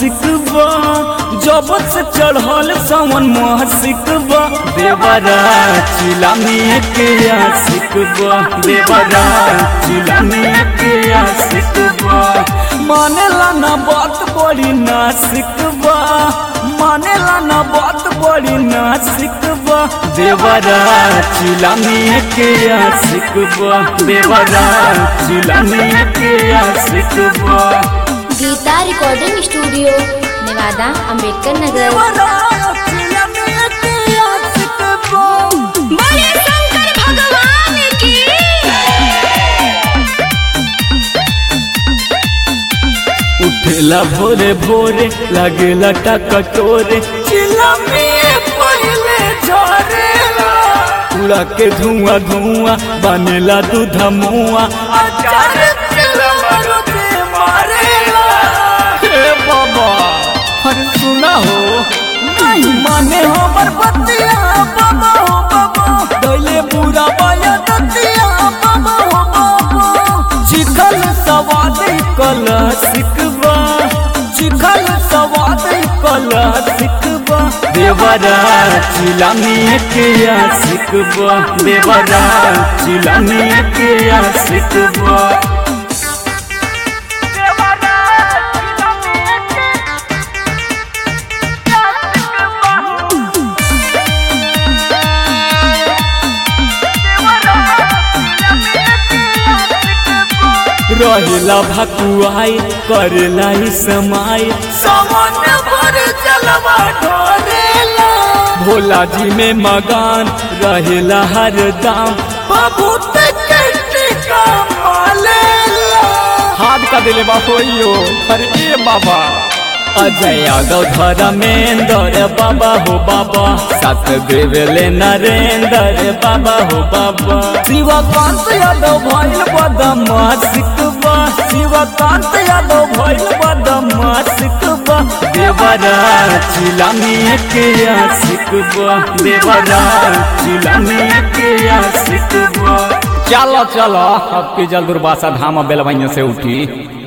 सिकबा जब से चढ़ल सावन मोह सिकबा देवरा चिला में के सिकबा देवरा चिला में के सिकबा मानेला ना बात बड़ी ना सिकबा मानेला ना बात बड़ी ना सिकबा देवरा चिला में के सिकबा देवरा चिला में के सिकबा गीता रिकॉर्डिंग स्टूडियो नेवादा अंबेडकर नगर बड़े शंकर भगवान की उठेला भोरे भोरे लागेला टकटोरे चिला में पहले झरेला उड़ा के धुआं धुआं बनेला दूध मुआ अचार तेला मरुते मारेला हे बाबा अरे सुना हो नहीं माने हमर बतिया बाबा हो बाबा दैले बुरा बाया दतिया बाबा हो बाबा चिखल सवाद कल सिकबा चिखल सवाद कल सिकबा देवरा चिला में के सिकबा देवरा चिला में के सिकबा रहेला भकुआई करेला ही समाई सामान पर चलवा ढोरेला भोला जी में मगान रहेला हर दाम बाबू का मालेला हाथ का दिले बा होइयो अरे ए बाबा अजय यादव धर्मेंद्र बाबा हो बाबा सात देवेले नरेंद्र बाबा हो बाबा शिवकांत यादव भइल बदमा सिकबा शिवकांत यादव भइल बदमा सिकबा देवरा चिला में के सिकबा देवरा चिला में के सिकबा चलो चलो अब की जल दुर्वासा धाम बेलवैया से उठी